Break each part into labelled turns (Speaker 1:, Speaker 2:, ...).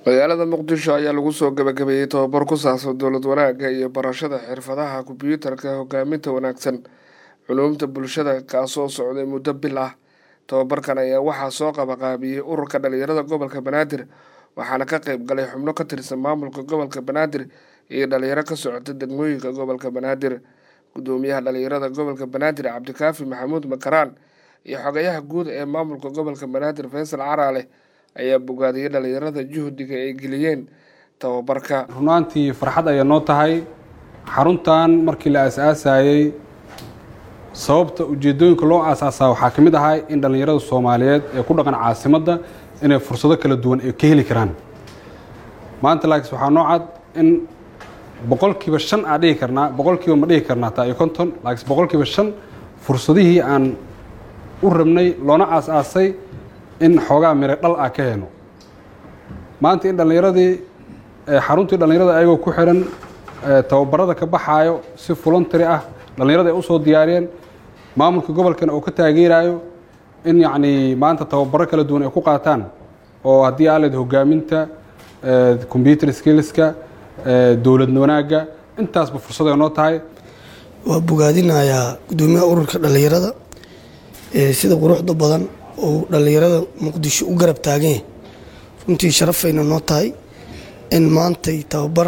Speaker 1: magaalada muqdisho ayaa lagu soo gabagabeeyey tobabar ku saabsan dowlad wanaagga iyo barashada xirfadaha kombyuutarka hogaaminta wanaagsan culuumta bulshada kaasoo socday muddo bil ah tobabarkan ayaa waxaa soo qabaqaabiyey ururka dhalinyarada gobolka banaadir waxaana ka qeyb galay xubno ka tirsan maamulka gobolka banaadir iyo dhalinyaro ka socota degmooyinka gobolka banaadir gudoomiyaha dhalinyarada gobolka banaadir cabdikaafi maxamuud makaraan iyo xogayaha guud ee maamulka gobolka banaadir faysal caraale ayaa bogaadiyay dhalinyarada juhdiga ay geliyeen tababarka
Speaker 2: runaantii farxad ayaa noo tahay xaruntan markii la aasaasayey sababta ujeedooyinka loo aasaasaa waxaa ka mid ahaa in dhallinyarada soomaaliyeed ee ku dhaqan caasimadda inay fursado kala duwan ay ka heli karaan maanta laakiin waxaa noo cad in boqolkiiba shan aan dhihi karnaa boqolkiiba ma dhihi karnaa taa iyo konton laakiin boqolkiiba shan fursadihii aan u rabnay loona aas-aasay in xoogaa mire dhal ah ka heno maanta in dhallinyaradii xaruntii dhallinyarada ayagoo ku xihan tababarada ka baxaayo si voluntary ah dhallinyarada ay usoo diyaariyeen maamulka gobolkana oo ka taageerayo in yacnii maanta tababaro kala duwan ay ku qaataan oo haddii aa leed hogaaminta combyuter skillska dowlad wanaagga intaasba fursad ay noo tahay
Speaker 3: waa bogaadinayaa guddoomiyaha ururka dhallinyarada sida quruxda badan oo dhallinyarada muqdisho u garab taaganya runtii sharafayna noo tahay in maantay tababar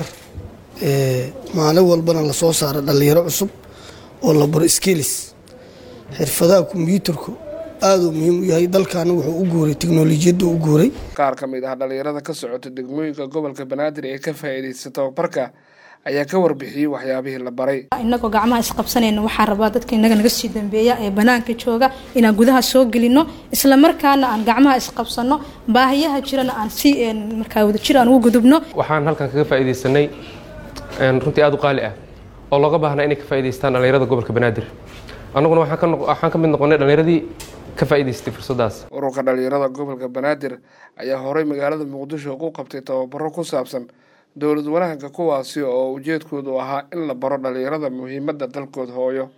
Speaker 3: maalin walbana lasoo saaro dhallinyaro cusub oo la baro skills xirfadaha kombyuutarku aaduu muhiim u yahay dalkaana wuxuu u guuray teknolojiyadda u guuray
Speaker 1: qaar ka mid ah dhallinyarada ka socota degmooyinka gobolka banaadir ee ka faa'iidaysta tababarka ayaa ka warbixiyey waxyaabihii la baray
Speaker 4: inagoo gacmaha isqabsanayna waxaan rabaa dadka inaga naga sii dambeeya ee banaanka jooga inaan gudaha soo gelino isla markaana aan gacmaha isqabsano baahiyaha jirana aan si markaa wadajir aan ugu gudubno
Speaker 5: waxaan halkan kaga faa'iidaysanay runtii aada u qaali ah oo looga baahnaa inay ka faa'idaystaan dhallinyarada gobolka banaadir annaguna waxaan ka mid noqonay dhallinyaradii ka faa'idaystay fursaddaas
Speaker 1: ururka dhallinyarada gobolka banaadir ayaa horey magaalada muqdisho ku qabtay tababaro ku saabsan dowlad wanaagga kuwaasi oo ujeedkoodu ahaa in la baro dhallinyarada muhiimadda dalkooda hooyo